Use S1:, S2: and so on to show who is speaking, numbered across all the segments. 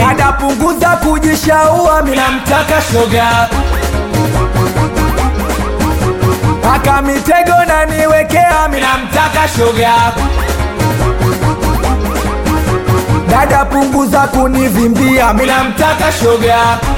S1: dada punguza kujishaua minamtaka shoga aka mitego naniwekea minamtaka shoga dada punguza kunivimbia minamtaka shoga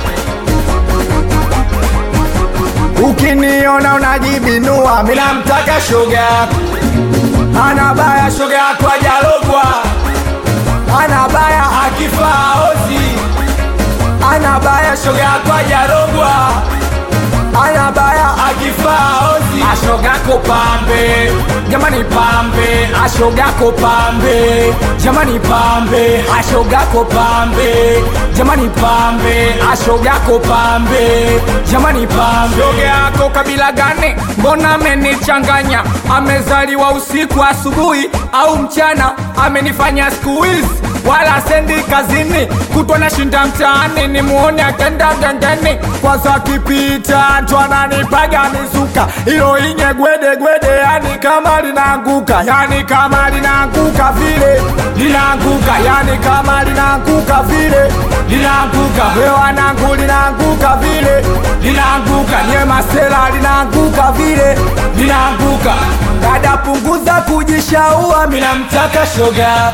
S1: ukiniona unajibinua minamtaka shoga ana baya shoga yako ajalogwa ana baya akifaa ozi ana baya shoga yako ajarogwa ana baya akifaa ozi ashogako pambe jamani pambe ashogako pambe jamani pambe ashogako pambe jamani pambe ashogako pambe jamani pambe shoga yako kabila gani mbona amenichanganya amezaliwa usiku asubuhi au mchana amenifanya siku hizi wala sendi kazini kutwa na shinda mtaani nimuone akenda gengeni kwanza akipita ndo ananipaga mizuka ilo inye gwede gwede yani kama linaanguka yani kama linaanguka vile linaanguka yani kama linaanguka vile linaanguka we wanangu linaanguka vile linaanguka nye masela linaanguka vile linaanguka dada punguza kujishaua minamtaka shoga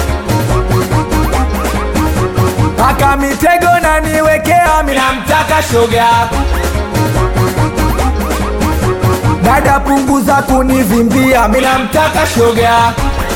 S1: aka mitego naniwekea minamtaka shoga dada punguza kunivimbia minamtaka shoga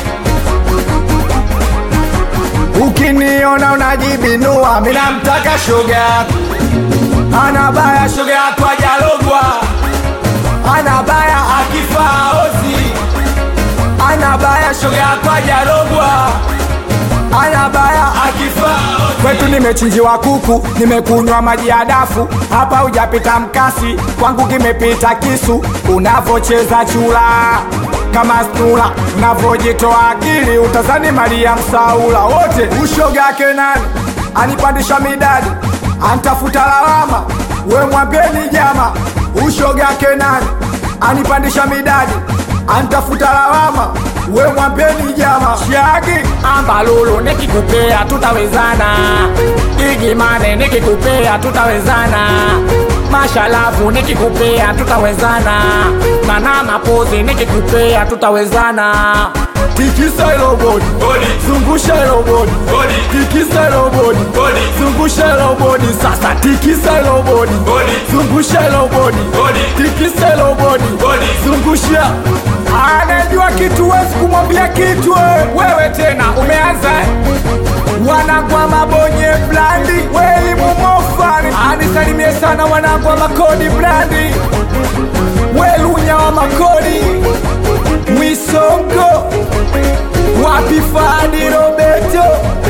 S1: ukiniona unajibinua minamtaka shoga ana baya shoga yako ajalogwa ana baya akifaa ozi ana baya shoga yako ajalogwa ana baya akifaa kwetu nimechinjiwa kuku nimekunywa maji ya dafu hapa hujapita mkasi kwangu kimepita kisu unavocheza chula kama stula unavojitoa akili utazani maria msaula wote ushogake nani anipandisha midadi antafuta lawama we mwambeni jama ushogake nani anipandisha midadi antafuta lawama we mwambeni jama shagi ambalulu nikikupea tutawezana igimane nikikupea tutawezana mashalafu nikikupea tutawezana mana mapozi nikikupea tutawezana tikisa ilo bodi zungusha ilo bodi tikisa ilo bodi zungusha ilo bodi sasa tikisa ilo bodi zungusha ilo bodi tikisa ilo bodi zungusha anajua kitu wezi kumwambia kitu we. wewe tena umeanza wanagwa mabonye blandi welimumofani anisalimie sana wanagwa makodi blandi welunya wa makodi mwisongo wapi fadi robeto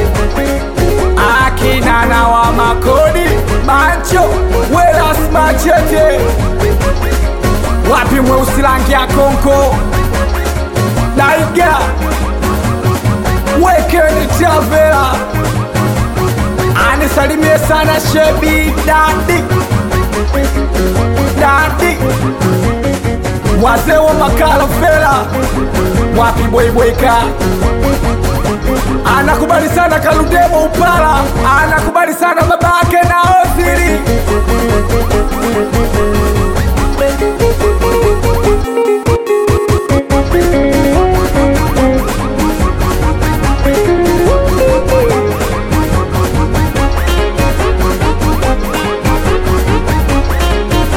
S1: akinana wa makodi macho welasmachete wapi mweusi rangi ya konko daiga wekeni tavela anisalimie sana shebi dadi dadi wazee wa makala fela wapi bweibweka anakubali sana kaludemo upala anakubali sana babake na ozili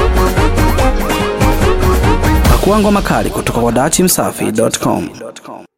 S2: Pakua ngoma kali kutoka kwa dachimsafi.com.